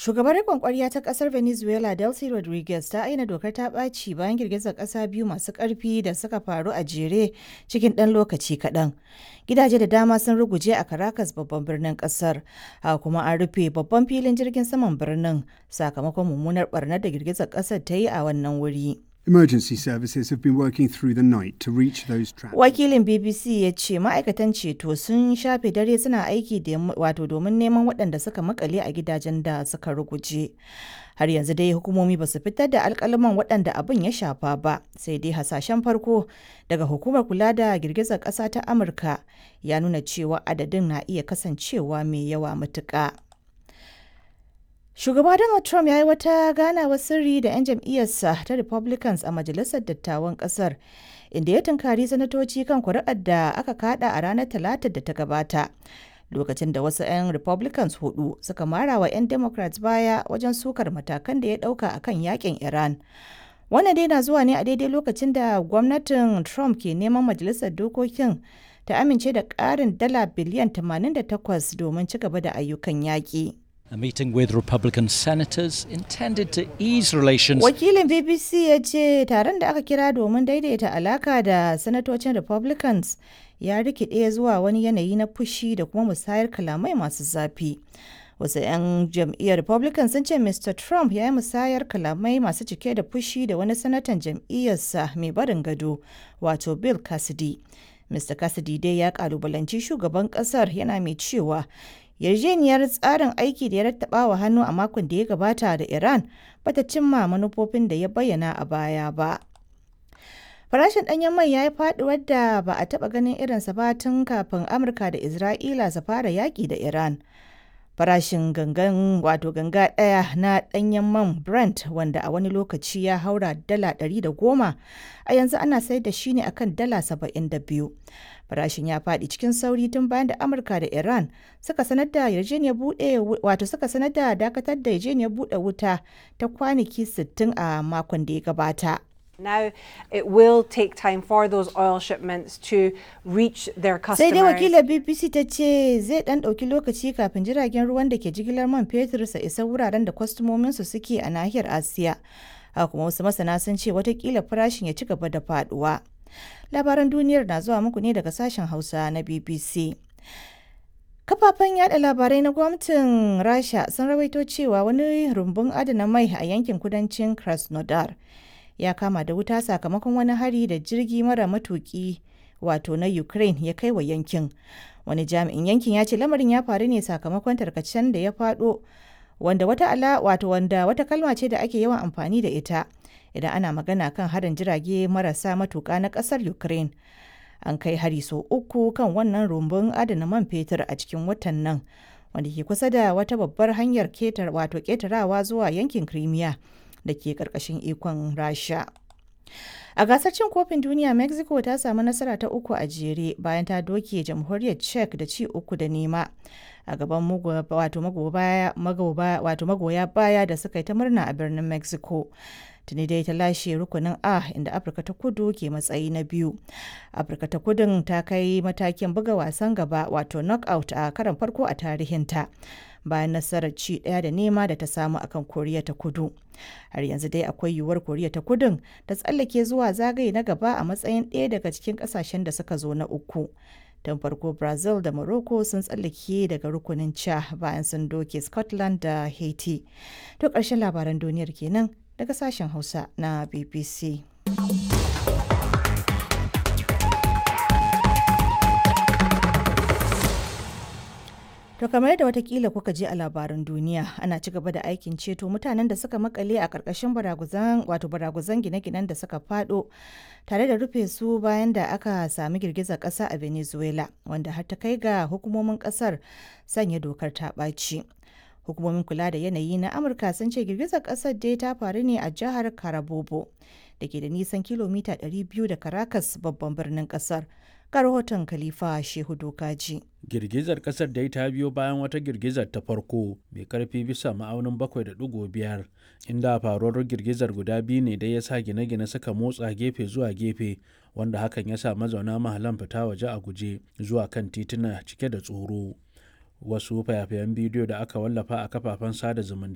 Shugabar riƙon ƙwarya ta ƙasar Venezuela Delcy Rodriguez ta aina dokar ta ɓaci bayan girgizar ƙasa biyu masu ƙarfi da suka faru a jere cikin ɗan lokaci kaɗan. Gidaje da dama sun ruguje a Caracas babban birnin ƙasar, haka kuma an rufe babban filin jirgin saman birnin sakamakon mummunar ɓarnar da girgizar ƙasar ta yi a wannan wuri. Emergency services have been working through the night to reach those trapped. Wakilin BBC ya ce ma'aikatan ceto sun shafe dare suna aiki wato domin neman waɗanda suka makale a gidajen da suka ruguje. Har yanzu dai hukumomi ba su fitar da alkalaman waɗanda abin ya shafa ba, sai dai hasashen farko daga hukumar kula da girgizar ƙasa ta Amurka ya nuna cewa adadin na iya kasancewa mai yawa matuƙa. Shugaba Donald Trump ya yi wata ganawar sirri da 'yan jam'iyyarsa ta Republicans a Majalisar Dattawan Ƙasar, inda ya tunkari sanatoci kan kuri'ar da aka kada a ranar Talatar da ta gabata. Lokacin da wasu 'yan Republicans hudu suka mara wa 'yan Democrats baya wajen sukar matakan da ya ɗauka a kan yakin Iran. Wannan dai na zuwa ne a daidai lokacin da gwamnatin Trump ke neman Majalisar Dokokin ta amince da ƙarin dala biliyan 88 domin ci gaba da ayyukan yaƙi. A meeting with Republican senators intended to ease relations. Wakilin BBC ya ce taron da aka kira domin daidaita alaka da sanatocin Republicans ya rikide zuwa wani yanayi na fushi da kuma musayar kalamai masu zafi. Wasu 'yan jam'iyyar Republican sun ce Mr. Trump ya yi musayar kalamai masu cike da fushi da wani sanatan jam'iyyarsa mai barin gado, wato Bill Cassidy. Mr. Cassidy dai ya kalubalanci shugaban kasar yana mai cewa yarjejeniyar tsarin aiki da ya rattaba wa hannu a makon da ya gabata da Iran bata cimma manufofin da ya bayyana a baya ba. Farashin ɗanyen mai ya yi faɗuwar da ba a taɓa ganin irinsa ba tun kafin Amurka da Isra'ila su fara yaƙi da Iran. Farashin gangan wato ganga ɗaya na ɗanyen man Brent wanda a wani lokaci ya haura dala ɗari da goma a yanzu ana sayar da shi ne akan dala saba'in da biyu. Farashin ya faɗi cikin sauri tun bayan da Amurka da Iran suka sanar da yarjejeniyar buɗe wato suka sanar da dakatar da yarjejeniyar buɗe wuta ta kwanaki 60 a makon da ya gabata. Now it will take time for those oil shipments to reach their Sai customers. dai wakilar BBC ta ce zai ɗan ɗauki lokaci kafin jiragen ruwan da ke jigilar man fetur su isa wuraren da kwastomominsu suke a nahiyar Asiya. Haka kuma wasu masana sun ce watakila farashin ya ci gaba da faɗuwa. Labaran duniyar na zuwa muku ne daga sashen Hausa na BBC. Kafafen yada labarai na gwamnatin Rasha sun rawaito cewa wani rumbun adana mai a yankin kudancin Krasnodar ya kama da wuta sakamakon wani hari da jirgi mara matuki wato na Ukraine ya kai wa yankin. Wani jami'in yankin ya ce lamarin ya faru ne sakamakon tarkacen da ya faɗo wanda wata ala wato wanda wata kalma ce da ake yawan amfani da ita idan ana magana kan harin jirage marasa matuka na ƙasar Ukraine. An kai hari sau uku kan wannan rumbun adana man fetur a cikin watan nan wanda ke kusa da wata babbar hanyar ketar wato ketarawa zuwa yankin Crimea. da ke karkashin ikon rasha a gasar cin kofin duniya mexico ta samu nasara ta uku a jere bayan ta doke jamhuriyar czech da ci uku da nema a gaban wato magoya baya da suka yi ta murna a birnin mexico tuni dai ta lashe rukunin a inda afirka ta kudu ke matsayi na biyu afirka ta kudun ta kai matakin buga wasan gaba wato knockout a karan farko a tarihinta bayan nasarar ci ɗaya da nema da ta samu akan koriya ta kudu har yanzu dai akwai yiwuwar koriya ta kudun ta tsallake zuwa zagaye na gaba a matsayin ɗaya daga cikin ƙasashen da suka zo na uku tun farko brazil da morocco sun tsallake daga rukunin ca bayan sun doke scotland da haiti to ƙarshen labaran duniyar kenan daga sashen hausa na bbc To kamar yadda watakila kuka je a labaran duniya ana ci gaba da aikin ceto mutanen da suka makale a ƙarƙashin baraguzan wato baraguzan gine-ginen da suka fado tare da rufe su bayan da aka sami girgizar ƙasa a Venezuela wanda har ta kai ga hukumomin ƙasar sanya dokar ta ɓaci. Hukumomin kula da yanayi na Amurka sun ce girgizar ƙasar dai ta faru ne a jihar Carabobo da ke da nisan kilomita 200 da Caracas babban birnin ƙasar. ga rahoton Khalifa Shehu Dokaji. Girgizar kasar dai ta biyo bayan wata girgizar ta farko mai karfi bisa ma'aunin 7.5 inda faruwar girgizar guda biyu ne da ya sa gine-gine suka motsa gefe zuwa gefe wanda hakan ya sa mazauna mahalan fita waje a guje zuwa kan tituna cike da tsoro. Wasu fayafayen bidiyo da aka wallafa a kafafen sada zumunta